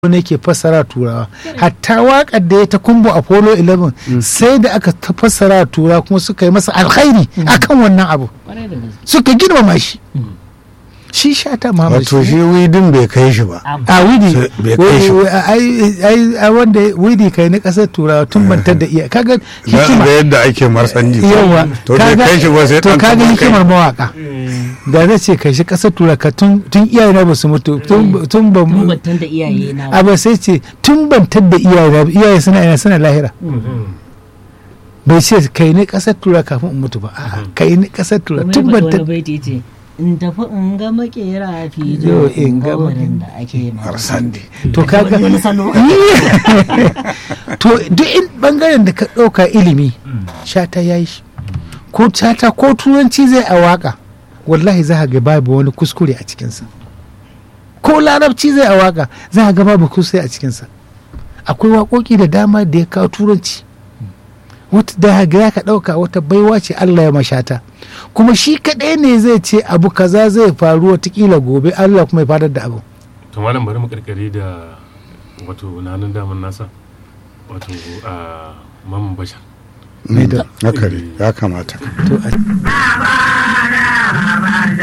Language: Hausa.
ne ke fassara turawa hatta wakar da ya ta kumbo apollo 11 sai da aka ta fassara turawa kuma suka yi masa alkhairi akan wannan abu suka girmama shi shi shata Muhammad wato shi widin bai kai shi ba a widi bai kai shi ba. ai ai wanda widi kai na kasar turawa tun bantar da iya kaga da hikima da yadda ake marsanji yawa to bai kai shi ba sai to dan kaga taɓa kai. hikimar mawaka da zai ce kai shi kasar turawa ka tun tun iyaye na ba su mutu tun tun ba mu Tumbantan da iyaye na. a ba sai ce tun bantar da iyaye na iyaye suna ina suna lahira bai ce kai ne kasar turawa kafin in mutu ba a'a kai ne kasar turawa Kuma ya tun faɗi bantar wani baiti ce in tafi in ga makera Yo, fijo in in ga ga wurin da ake marsandi to kaga wani salo to duk in bangaren da ka ɗauka ilimi shata ya yi shi ko shata ko turanci zai a waka wallahi za ka ga babu wani kuskure a cikinsa ko larabci zai a waka za ka ga babu kuskure a cikinsa akwai waƙoƙi da dama da ya kawo turanci wata da ga ka ɗauka wata baiwa ce Allah ya mashata kuma shi kaɗai ne zai ce abu kaza zai faru watakila gobe Allah kuma ya fadar da abu to malam bari mu karkare da wato nanin daman nasa wato a maman bashar Mm, haka ne ya kamata to a